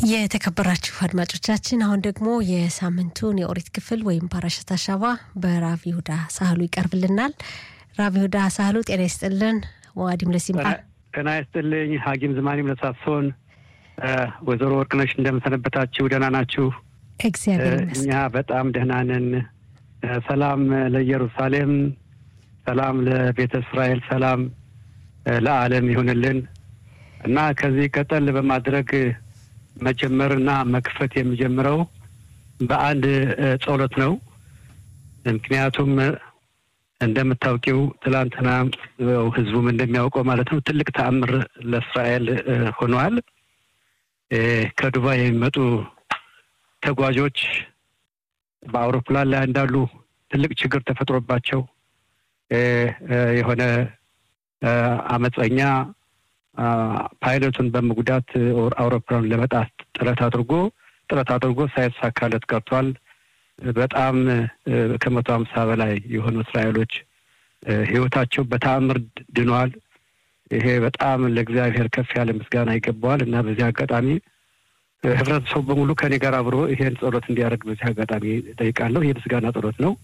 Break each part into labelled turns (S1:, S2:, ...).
S1: የተከበራችሁ አድማጮቻችን አሁን ደግሞ የሳምንቱን የኦሪት ክፍል ወይም ፓራሸት አሻባ በራቪ ሁዳ ሳህሉ ይቀርብልናል። ራቪ ሁዳ ሳህሉ ጤና ይስጥልን። ዋዲም ለሲምባ
S2: ጤና ይስጥልኝ። ሀኪም ዝማኔም ለሳሶን ወይዘሮ ወርቅነሽ እንደምሰነበታችሁ? ደህና ናችሁ?
S1: እግዚአብሔር
S2: እኛ
S1: ይመስገን።
S2: በጣም ደህና ነን። ሰላም ለኢየሩሳሌም፣ ሰላም ለቤተ እስራኤል፣ ሰላም ለዓለም ይሁንልን እና ከዚህ ቀጠል በማድረግ መጀመርና መክፈት የሚጀምረው በአንድ ጸሎት ነው። ምክንያቱም እንደምታውቂው ትላንትና ያው ህዝቡም እንደሚያውቀው ማለት ነው ትልቅ ተአምር ለእስራኤል ሆኗል። ከዱባይ የሚመጡ ተጓዦች በአውሮፕላን ላይ እንዳሉ ትልቅ ችግር ተፈጥሮባቸው የሆነ አመፀኛ ፓይለቱን በመጉዳት አውሮፕላኑን ለመጣት ጥረት አድርጎ ጥረት አድርጎ ሳይሳካለት ቀርቷል። በጣም ከመቶ ሀምሳ በላይ የሆኑ እስራኤሎች ህይወታቸው በተአምር ድኗል። ይሄ በጣም ለእግዚአብሔር ከፍ ያለ ምስጋና ይገባዋል እና በዚህ አጋጣሚ ህብረተሰቡ በሙሉ ከኔ ጋር አብሮ ይሄን ጸሎት እንዲያደርግ በዚህ አጋጣሚ ጠይቃለሁ። ይህ ምስጋና ጸሎት ነው።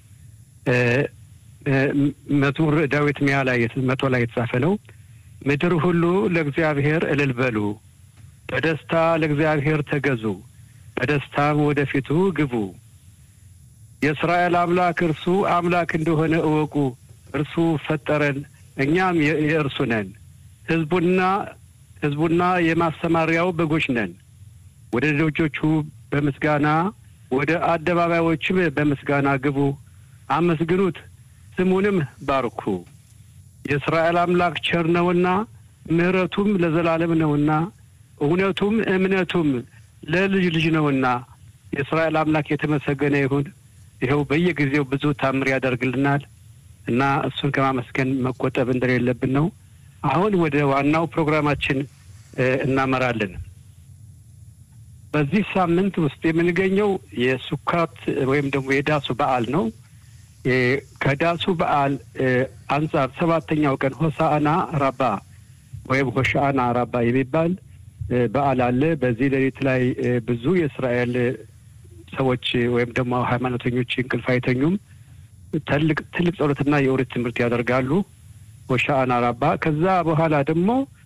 S2: መዝሙር ዳዊት ሚያ ላይ መቶ ላይ የተጻፈ ነው። ምድር ሁሉ ለእግዚአብሔር እልል በሉ፣ በደስታ ለእግዚአብሔር ተገዙ፣ በደስታም ወደፊቱ ግቡ። የእስራኤል አምላክ እርሱ አምላክ እንደሆነ እወቁ። እርሱ ፈጠረን፣ እኛም የእርሱ ነን። ህዝቡና ህዝቡና የማሰማሪያው በጎች ነን። ወደ ደጆቹ በምስጋና ወደ አደባባዮችም በምስጋና ግቡ፣ አመስግኑት፣ ስሙንም ባርኩ። የእስራኤል አምላክ ቸር ነውና ምሕረቱም ለዘላለም ነውና እውነቱም እምነቱም ለልጅ ልጅ ነውና የእስራኤል አምላክ የተመሰገነ ይሁን። ይኸው በየጊዜው ብዙ ታምር ያደርግልናል እና እሱን ከማመስገን መቆጠብ እንደሌለብን ነው። አሁን ወደ ዋናው ፕሮግራማችን እናመራለን። በዚህ ሳምንት ውስጥ የምንገኘው የሱካት ወይም ደግሞ የዳሱ በዓል ነው። ከዳሱ በዓል አንጻር ሰባተኛው ቀን ሆሳአና ራባ ወይም ሆሻአና ራባ የሚባል በዓል አለ። በዚህ ሌሊት ላይ ብዙ የእስራኤል ሰዎች ወይም ደግሞ ሃይማኖተኞች እንቅልፍ አይተኙም። ትልቅ ትልቅ ጸሎትና የኦሪት ትምህርት ያደርጋሉ። ሆሻአና ራባ። ከዛ በኋላ ደግሞ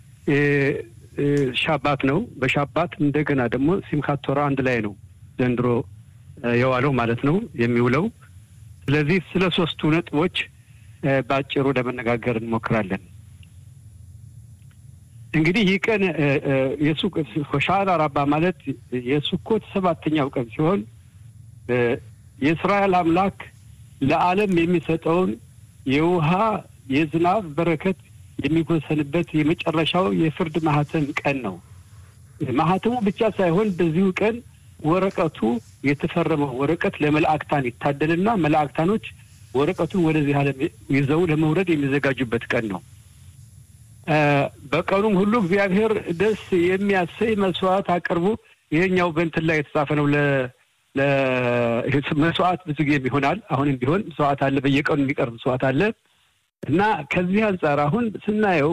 S2: ሻባት ነው። በሻባት እንደገና ደግሞ ሲምካት ቶራ አንድ ላይ ነው ዘንድሮ የዋለው ማለት ነው የሚውለው። ስለዚህ ስለ ሶስቱ ነጥቦች በአጭሩ ለመነጋገር እንሞክራለን። እንግዲህ ይህ ቀን ሆሻዕና ራባ ማለት የሱኮት ሰባተኛው ቀን ሲሆን የእስራኤል አምላክ ለዓለም የሚሰጠውን የውሃ የዝናብ በረከት የሚወሰንበት የመጨረሻው የፍርድ ማህተም ቀን ነው። ማህተሙ ብቻ ሳይሆን በዚሁ ቀን ወረቀቱ የተፈረመው ወረቀት ለመላእክታን ይታደልና መላእክታኖች ወረቀቱን ወደዚህ ዓለም ይዘው ለመውረድ የሚዘጋጁበት ቀን ነው። በቀኑም ሁሉ እግዚአብሔር ደስ የሚያሰኝ መስዋዕት አቅርቡ። ይሄኛው በእንትን ላይ የተጻፈ ነው። መስዋዕት ብዙ ጊዜም ይሆናል። አሁንም ቢሆን መስዋዕት አለ፣ በየቀኑ የሚቀርብ መስዋዕት አለ እና ከዚህ አንጻር አሁን ስናየው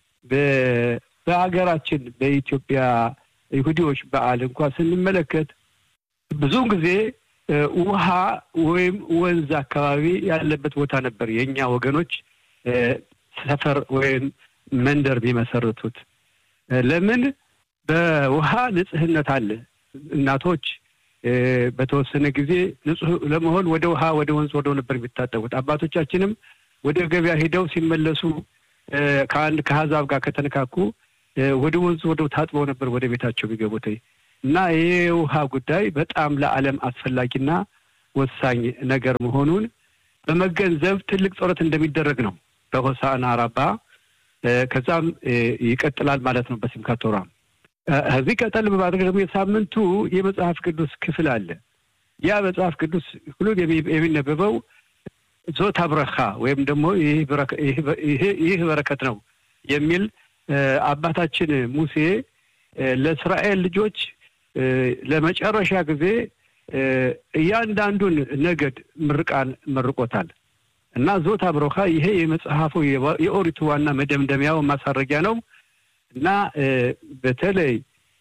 S2: በሀገራችን በኢትዮጵያ ይሁዲዎች በዓል እንኳን ስንመለከት ብዙውን ጊዜ ውሃ ወይም ወንዝ አካባቢ ያለበት ቦታ ነበር የእኛ ወገኖች ሰፈር ወይም መንደር ቢመሰርቱት። ለምን? በውሃ ንጽህነት አለ። እናቶች በተወሰነ ጊዜ ንጹህ ለመሆን ወደ ውሃ ወደ ወንዝ ወደው ነበር የሚታጠቡት። አባቶቻችንም ወደ ገበያ ሄደው ሲመለሱ ከአንድ ከአሕዛብ ጋር ከተነካኩ ወደ ወንዝ ወደው ታጥበው ነበር ወደ ቤታቸው የሚገቡት እና ይህ የውሃ ጉዳይ በጣም ለዓለም አስፈላጊና ወሳኝ ነገር መሆኑን በመገንዘብ ትልቅ ጸሎት እንደሚደረግ ነው በሆሳዕና ራባ። ከዛም ይቀጥላል ማለት ነው በሲምካት ቶራ። እዚህ ቀጠል በማድረግ ደግሞ የሳምንቱ የመጽሐፍ ቅዱስ ክፍል አለ። ያ መጽሐፍ ቅዱስ ሁሉን የሚነበበው ዞታ ብረካ ወይም ደግሞ ይህ በረከት ነው የሚል አባታችን ሙሴ ለእስራኤል ልጆች ለመጨረሻ ጊዜ እያንዳንዱን ነገድ ምርቃን መርቆታል እና ዞታ ብሮካ ይሄ የመጽሐፉ የኦሪቱ ዋና መደምደሚያው ማሳረጊያ ነው እና በተለይ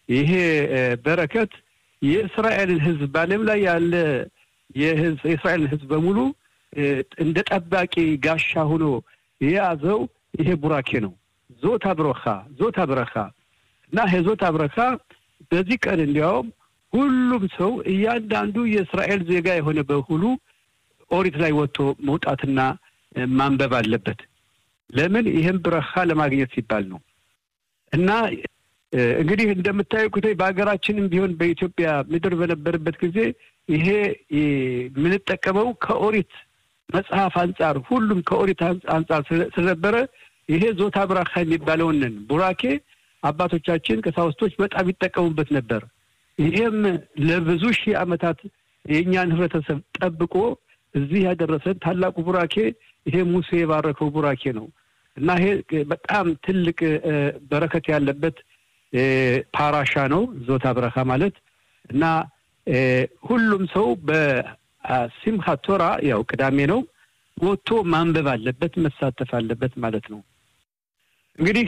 S2: ይሄ በረከት የእስራኤልን ሕዝብ በዓለም ላይ ያለ የእስራኤልን ሕዝብ በሙሉ እንደ ጠባቂ ጋሻ ሆኖ የያዘው ይሄ ቡራኬ ነው። ዞታ ብረኻ ዞታ ብረኻ እና ይሄ ዞታ ብረኻ በዚህ ቀን እንዲያውም ሁሉም ሰው እያንዳንዱ የእስራኤል ዜጋ የሆነ በሁሉ ኦሪት ላይ ወጥቶ መውጣትና ማንበብ አለበት። ለምን? ይህም ብረኻ ለማግኘት ሲባል ነው። እና እንግዲህ እንደምታዩት በሀገራችንም ቢሆን በኢትዮጵያ ምድር በነበረበት ጊዜ ይሄ የምንጠቀመው ከኦሪት መጽሐፍ አንጻር ሁሉም ከኦሪት አንጻር ስለነበረ ይሄ ዞታ ብራካ የሚባለውንን ቡራኬ አባቶቻችን ቀሳውስቶች በጣም ይጠቀሙበት ነበር። ይሄም ለብዙ ሺህ ዓመታት የእኛን ህብረተሰብ ጠብቆ እዚህ ያደረሰን ታላቁ ቡራኬ ይሄ ሙሴ የባረከው ቡራኬ ነው እና ይሄ በጣም ትልቅ በረከት ያለበት ፓራሻ ነው ዞታ ብረካ ማለት እና ሁሉም ሰው በሲምሃት ቶራ ያው ቅዳሜ ነው ወጥቶ ማንበብ አለበት፣ መሳተፍ አለበት ማለት ነው። እንግዲህ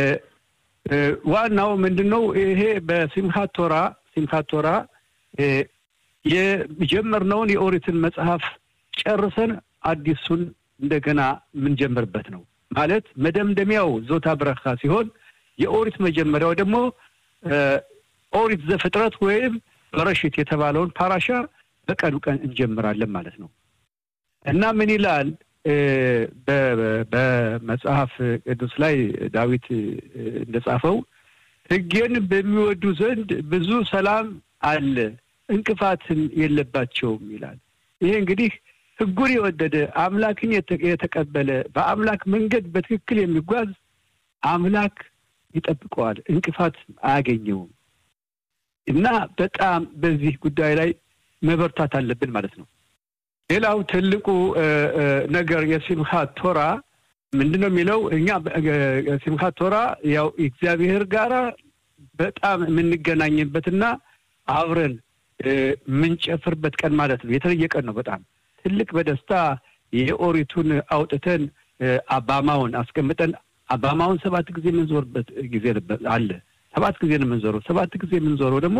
S2: ዋናው ምንድን ነው? ይሄ በሲምሃት ቶራ ሲምሃት ቶራ የጀመርነውን የኦሪትን መጽሐፍ ጨርሰን አዲሱን እንደገና የምንጀምርበት ነው ማለት መደምደሚያው ዞታ ብረካ ሲሆን የኦሪት መጀመሪያው ደግሞ ኦሪት ዘፍጥረት ወይም በረሽት የተባለውን ፓራሻ በቀኑ ቀን እንጀምራለን ማለት ነው እና ምን ይላል በመጽሐፍ ቅዱስ ላይ ዳዊት እንደጻፈው ሕጌን በሚወዱ ዘንድ ብዙ ሰላም አለ፣ እንቅፋትም የለባቸውም ይላል። ይሄ እንግዲህ ሕጉን የወደደ አምላክን የተቀበለ በአምላክ መንገድ በትክክል የሚጓዝ አምላክ ይጠብቀዋል፣ እንቅፋት አያገኘውም። እና በጣም በዚህ ጉዳይ ላይ መበርታት አለብን ማለት ነው። ሌላው ትልቁ ነገር የሲምሃት ቶራ ምንድን ነው የሚለው እኛ ሲምሃት ቶራ ያው እግዚአብሔር ጋራ በጣም የምንገናኝበትና አብረን የምንጨፍርበት ቀን ማለት ነው። የተለየ ቀን ነው። በጣም ትልቅ በደስታ የኦሪቱን አውጥተን አባማውን አስቀምጠን አባማውን ሰባት ጊዜ የምንዞርበት ጊዜ አለ። ሰባት ጊዜ ነው የምንዞረው። ሰባት ጊዜ የምንዞረው ደግሞ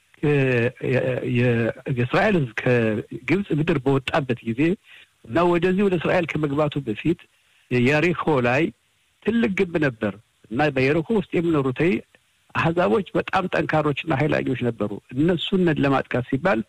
S2: የእስራኤል ሕዝብ ከግብፅ ምድር በወጣበት ጊዜ እና ወደዚህ ወደ እስራኤል ከመግባቱ በፊት የሪኮ ላይ ትልቅ ግንብ ነበር እና በየሪኮ ውስጥ የሚኖሩት አህዛቦች በጣም ጠንካሮችና ኃይለኞች ነበሩ። እነሱን ለማጥቃት ሲባል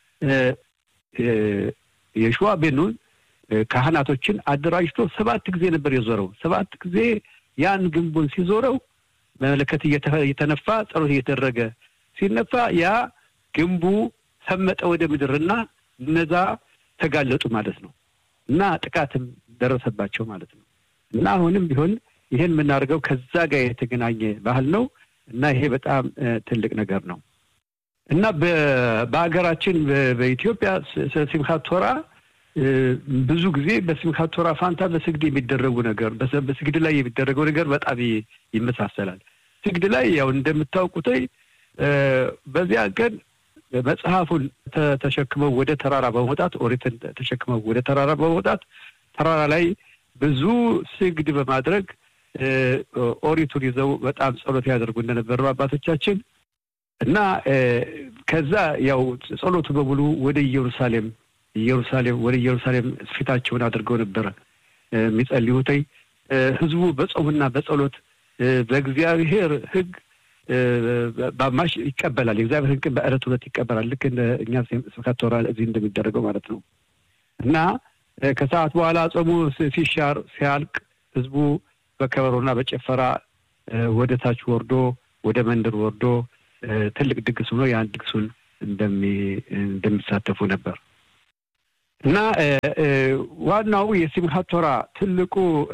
S2: የሸዋ ቤኑን ካህናቶችን አደራጅቶ ሰባት ጊዜ ነበር የዞረው። ሰባት ጊዜ ያን ግንቡን ሲዞረው መለከት እየተነፋ ጸሎት እየተደረገ ሲነፋ ያ ግንቡ ሰመጠ ወደ ምድርና እነዛ ተጋለጡ ማለት ነው እና ጥቃትም ደረሰባቸው ማለት ነው እና አሁንም ቢሆን ይህን የምናደርገው ከዛ ጋር የተገናኘ ባህል ነው እና ይሄ በጣም ትልቅ ነገር ነው እና በሀገራችን በኢትዮጵያ ሲምካት ቶራ ብዙ ጊዜ በሲምካት ቶራ ፋንታ በስግድ የሚደረጉ ነገር በስግድ ላይ የሚደረገው ነገር በጣም ይመሳሰላል። ስግድ ላይ ያው እንደምታውቁት በዚያ ቀን መጽሐፉን ተሸክመው ወደ ተራራ በመውጣት ኦሪትን ተሸክመው ወደ ተራራ በመውጣት ተራራ ላይ ብዙ ስግድ በማድረግ ኦሪቱን ይዘው በጣም ጸሎት ያደርጉ እንደነበሩ አባቶቻችን እና ከዛ ያው ጸሎቱ በሙሉ ወደ ኢየሩሳሌም ኢየሩሳሌም ወደ ኢየሩሳሌም ፊታቸውን አድርገው ነበረ የሚጸልዩተይ ህዝቡ በጾምና በጸሎት በእግዚአብሔር ሕግ ባማሽ ይቀበላል። የእግዚአብሔር ሕግ በዕለት ሁለት ይቀበላል። ልክ እንደ እኛ ስብከተ ቶራ እዚህ እንደሚደረገው ማለት ነው እና ከሰዓት በኋላ ጾሙ ሲሻር ሲያልቅ ህዝቡ በከበሮና በጭፈራ ወደ ታች ወርዶ ወደ መንደር ወርዶ ትልቅ ድግስ ሆኖ ያን ድግሱን እንደሚሳተፉ ነበር እና ዋናው የሲምሃት ቶራ ትልቁ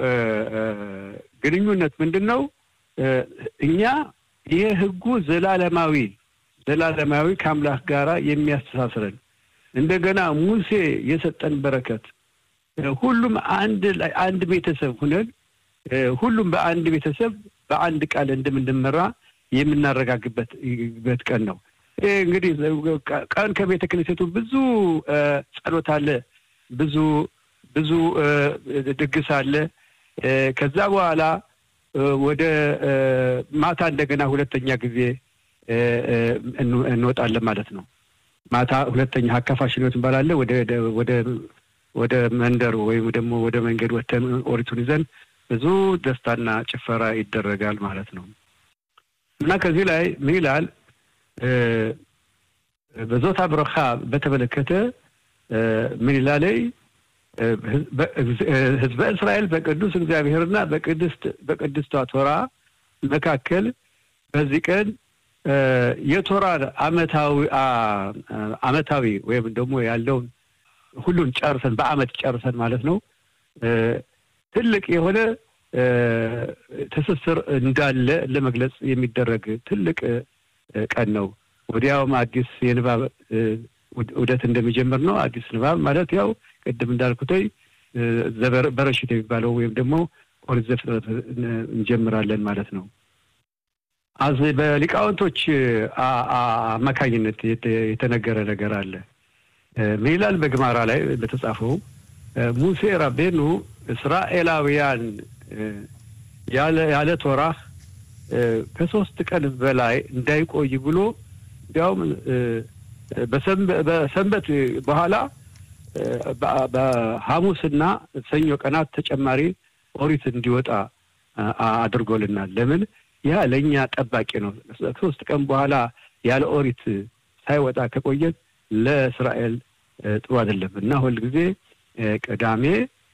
S2: ግንኙነት ምንድን ነው? እኛ ይሄ ህጉ ዘላለማዊ ዘላለማዊ ከአምላክ ጋራ የሚያስተሳስረን እንደገና ሙሴ የሰጠን በረከት ሁሉም አንድ ላይ አንድ ቤተሰብ ሁነን ሁሉም በአንድ ቤተሰብ በአንድ ቃል እንደምንመራ የምናረጋግበት ቀን ነው። ይህ እንግዲህ ቀን ከቤተ ክህነቱ ብዙ ጸሎት አለ፣ ብዙ ብዙ ድግስ አለ። ከዛ በኋላ ወደ ማታ እንደገና ሁለተኛ ጊዜ እንወጣለን ማለት ነው። ማታ ሁለተኛ ሀካፋሽኖት እንባላለ ወደ ወደ ወደ መንደሩ ወይም ደግሞ ወደ መንገድ ወተን ኦሪቱን ይዘን ብዙ ደስታና ጭፈራ ይደረጋል ማለት ነው እና ከዚህ ላይ ምን ይላል በዞታ ብረኻ በተመለከተ ምን ይላለይ ህዝበ እስራኤል በቅዱስ እግዚአብሔርና በቅድስት በቅድስቷ ቶራ መካከል በዚህ ቀን የቶራ አመታዊ አመታዊ ወይም ደግሞ ያለውን ሁሉን ጨርሰን በአመት ጨርሰን ማለት ነው ትልቅ የሆነ ትስስር እንዳለ ለመግለጽ የሚደረግ ትልቅ ቀን ነው። ወዲያውም አዲስ የንባብ ውደት እንደሚጀምር ነው። አዲስ ንባብ ማለት ያው ቅድም እንዳልኩተይ በረሽት የሚባለው ወይም ደግሞ ኦሪት ዘፍጥረት እንጀምራለን ማለት ነው። አዝ በሊቃውንቶች አማካኝነት የተነገረ ነገር አለ። ምን ይላል? በግማራ ላይ በተጻፈው ሙሴ ራቤኑ እስራኤላውያን ያለ ቶራህ ከሶስት ቀን በላይ እንዳይቆይ ብሎ እንዲያውም በሰንበት በኋላ በሐሙስና ሰኞ ቀናት ተጨማሪ ኦሪት እንዲወጣ አድርጎልናል። ለምን? ያ ለእኛ ጠባቂ ነው። ከሶስት ቀን በኋላ ያለ ኦሪት ሳይወጣ ከቆየን ለእስራኤል ጥሩ አይደለም እና ሁልጊዜ ቅዳሜ፣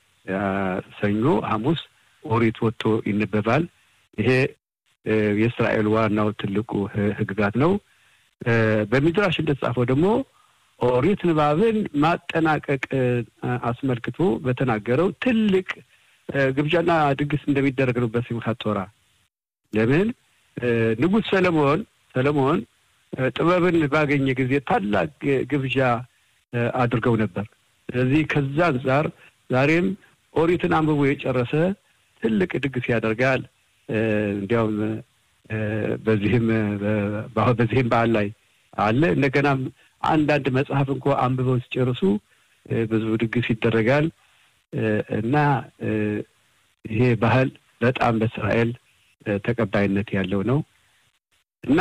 S2: ሰኞ፣ ሐሙስ ኦሪት ወጥቶ ይነበባል። ይሄ የእስራኤል ዋናው ትልቁ ሕግጋት ነው። በሚድራሽ እንደተጻፈው ደግሞ ኦሪት ንባብን ማጠናቀቅ አስመልክቶ በተናገረው ትልቅ ግብዣና ድግስ እንደሚደረግ ነው በሲምካት ቶራ። ለምን ንጉሥ ሰለሞን ሰለሞን ጥበብን ባገኘ ጊዜ ታላቅ ግብዣ አድርገው ነበር። ስለዚህ ከዛ አንጻር ዛሬም ኦሪትን አንብቦ የጨረሰ ትልቅ ድግስ ያደርጋል። እንዲያውም በዚህም በዚህም በዓል ላይ አለ። እንደገናም አንዳንድ መጽሐፍ እንኳ አንብበው ሲጨርሱ ብዙ ድግስ ይደረጋል እና ይሄ ባህል በጣም በእስራኤል ተቀባይነት ያለው ነው እና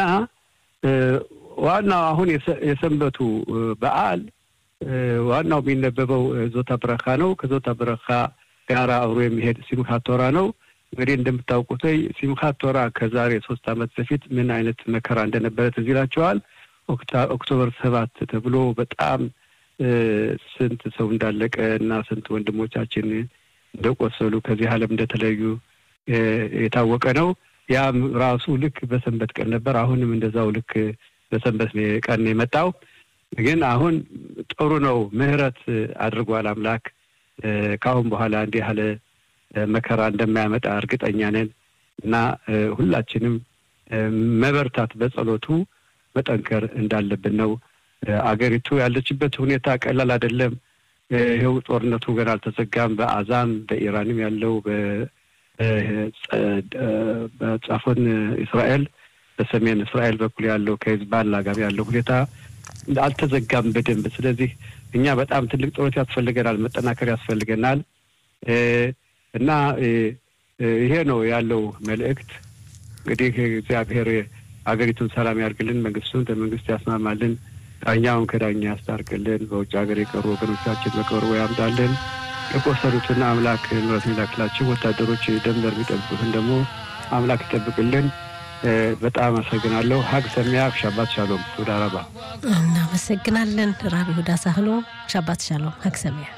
S2: ዋናው አሁን የሰንበቱ በዓል ዋናው የሚነበበው ዞታ ብረካ ነው። ከዞታ ብረካ ጋር አብሮ የሚሄድ ሲምካት ቶራ ነው። እንግዲህ እንደምታውቁት ሲምካት ቶራ ከዛሬ ሶስት ዓመት በፊት ምን አይነት መከራ እንደነበረ ትዝ ይላቸዋል። ኦክቶበር ሰባት ተብሎ በጣም ስንት ሰው እንዳለቀ እና ስንት ወንድሞቻችን እንደቆሰሉ ከዚህ ዓለም እንደተለዩ የታወቀ ነው። ያም ራሱ ልክ በሰንበት ቀን ነበር። አሁንም እንደዛው ልክ በሰንበት ቀን የመጣው ግን አሁን ጥሩ ነው። ምሕረት አድርጓል አምላክ። ከአሁን በኋላ እንዲህ ያለ መከራ እንደማያመጣ እርግጠኛ ነን እና ሁላችንም መበርታት በጸሎቱ መጠንከር እንዳለብን ነው። አገሪቱ ያለችበት ሁኔታ ቀላል አይደለም። ይኸው ጦርነቱ ገና አልተዘጋም። በአዛም በኢራንም ያለው በጻፎን እስራኤል በሰሜን እስራኤል በኩል ያለው ከሂዝቦላ ጋር ያለው ሁኔታ አልተዘጋም በደንብ። ስለዚህ እኛ በጣም ትልቅ ጦርነት ያስፈልገናል፣ መጠናከር ያስፈልገናል እና ይሄ ነው ያለው መልእክት። እንግዲህ እግዚአብሔር ሀገሪቱን ሰላም ያርግልን፣ መንግስቱን ከመንግስት ያስማማልን፣ ዳኛውን ከዳኛ ያስታርቅልን፣ በውጭ ሀገር የቀሩ ወገኖቻችን በቅርቡ ያምጣልን፣ የቆሰሉትን አምላክ ምሕረት የሚላክላቸው ወታደሮች ደንበር የሚጠብቁትን ደግሞ አምላክ ይጠብቅልን። በጣም አመሰግናለሁ። ሀግ ሰሚያክ ሻባት ሻሎም ቱዳ ረባ
S1: እናመሰግናለን። ራቢ ሁዳ ሳህሎ ሻባት ሻሎም ሀግ ሰሚያ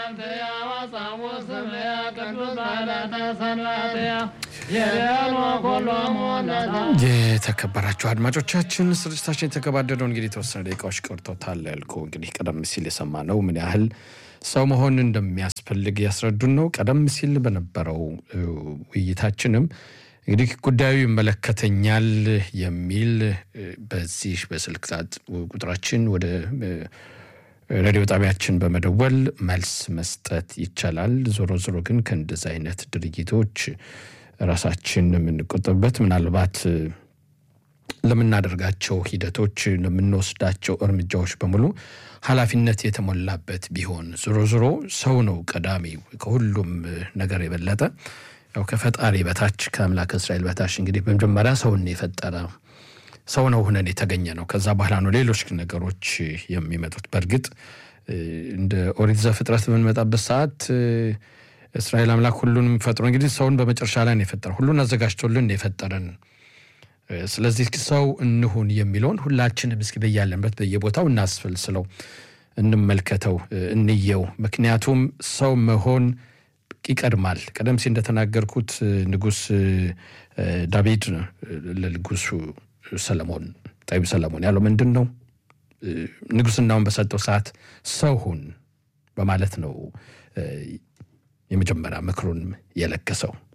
S3: የተከበራችሁ አድማጮቻችን ስርጭታችን የተገባደደው እንግዲህ የተወሰነ ደቂቃዎች ቀርቶታል ያልኩ እንግዲህ ቀደም ሲል የሰማነው ምን ያህል ሰው መሆን እንደሚያስፈልግ ያስረዱን ነው። ቀደም ሲል በነበረው ውይይታችንም እንግዲህ ጉዳዩ ይመለከተኛል የሚል በዚህ በስልክ ቁጥራችን ወደ ሬዲዮ ጣቢያችን በመደወል መልስ መስጠት ይቻላል። ዞሮ ዞሮ ግን ከእንደዚህ አይነት ድርጊቶች ራሳችን የምንቆጠብበት ምናልባት ለምናደርጋቸው ሂደቶች ለምንወስዳቸው እርምጃዎች በሙሉ ኃላፊነት የተሞላበት ቢሆን ዞሮ ዞሮ ሰው ነው ቀዳሚው ከሁሉም ነገር የበለጠ ያው ከፈጣሪ በታች ከአምላክ እስራኤል በታች እንግዲህ በመጀመሪያ ሰውን የፈጠረ ሰው ነው ሁነን የተገኘ ነው። ከዛ በኋላ ነው ሌሎች ነገሮች የሚመጡት። በእርግጥ እንደ ኦሪት ዘፍጥረት በምንመጣበት ሰዓት እስራኤል አምላክ ሁሉንም ፈጥሮ እንግዲህ ሰውን በመጨረሻ ላይ ነው የፈጠረ። ሁሉን አዘጋጅቶልን የፈጠረን። ስለዚህ ሰው እንሁን የሚለውን ሁላችንም እስኪ በያለንበት በየቦታው እናስፈልስለው፣ እንመልከተው፣ እንየው። ምክንያቱም ሰው መሆን ይቀድማል። ቀደም ሲል እንደተናገርኩት ንጉሥ ዳዊድ ለንጉሱ ሰለሞን ጠቢቡ ሰለሞን ያለው ምንድን ነው? ንጉሥናውን በሰጠው ሰዓት ሰው ሁን በማለት ነው የመጀመሪያ ምክሩን የለገሰው።